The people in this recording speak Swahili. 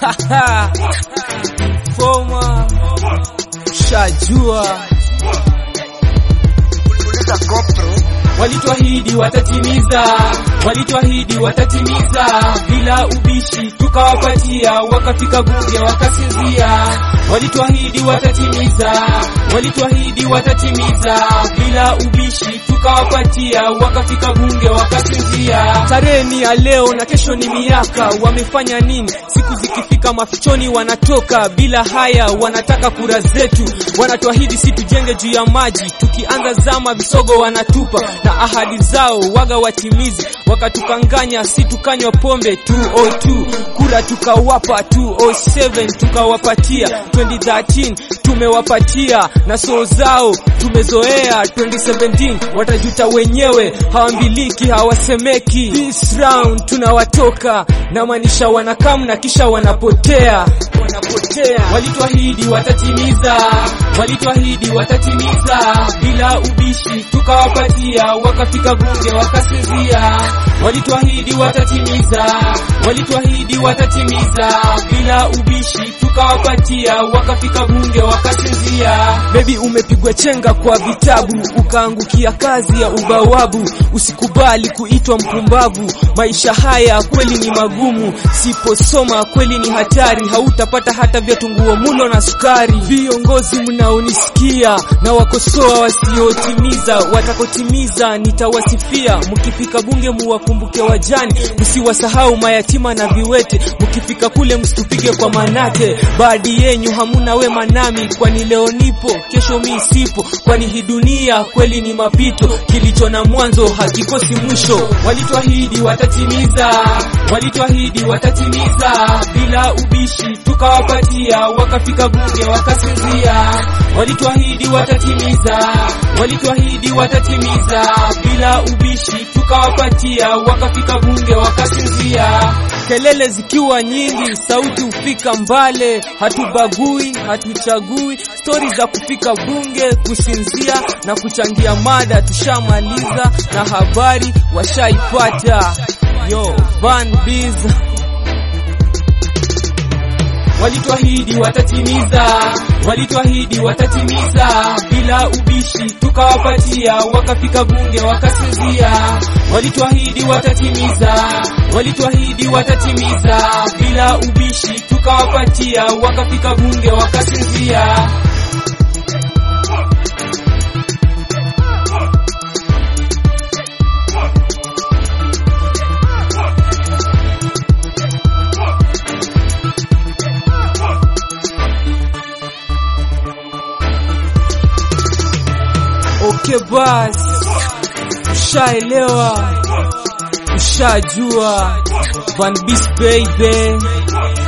Foma shajua Walituahidi watatimiza, walituahidi watatimiza, bila ubishi tukawapatia, wakafika bunge wakasinzia. Walituahidi watatimiza, walituahidi watatimiza, bila ubishi tukawapatia, wakafika bunge wakasinzia. Tarehe ni ya leo na kesho ni miaka, wamefanya nini? Siku zikifika mafichoni wanatoka bila haya, wanataka kura zetu, wanatuahidi si tujenge juu ya maji, tukianza zama visogo wanatupa na ahadi zao waga watimizi, wakatukanganya si tukanywa pombe 202 kura tukawapa 207 tukawapatia 2013 tumewapatia na soo zao tumezoea 2017 watajuta wenyewe hawambiliki hawasemeki this round tunawatoka na maanisha wanakam na kisha wanapotea wanapotea walituahidi watatimiza walituahidi watatimiza bila ubishi tukawapatia wakafika bunge wakasinzia walituahidi watatimiza walituahidi watatimiza bila ubishi tukawapatia wakafika bunge wakasinzia bebi umepigwa chenga kwa vitabu ukaangukia kazi ya ubawabu usikubali kuitwa mpumbavu maisha haya kweli ni magumu siposoma kweli ni hatari hautapata hata vyatunguo mulo na sukari viongozi mnaonisikia na wakosoa wasiotimiza watakotimiza nitawasifia mkifika bunge muwakumbuke wajani msiwasahau mayatima na viwete mkifika kule msitupige kwa manate baadhi yenyu hamuna wema nami kwani leo nipo kesho mi sipo kwani hii dunia kweli ni mapito kilicho na mwanzo hakikosi mwisho walituahidi watatimiza walituahidi watatimiza bila ubishi tukawapatia wakafika bunge wakasinzia walituahidi watatimiza walituahidi watatimiza bila ubishi tukawapatia wakafika bunge wakasinzia kelele zikiwa nyingi sauti hufika mbale hatubagui hatuchagui stori za kufika bunge kusinzia na kuchangia mada tushamaliza na habari washaipata yo Van Biz walituahidi watatimiza, walituahidi watatimiza, bila ubishi tukawapatia, wakafika bunge wakasinzia. Walituahidi watatimiza, walituahidi watatimiza, bila ubishi tukawapatia, wakafika bunge wakasinzia. Okay basi, ushaelewa, ushajua Van Beast baby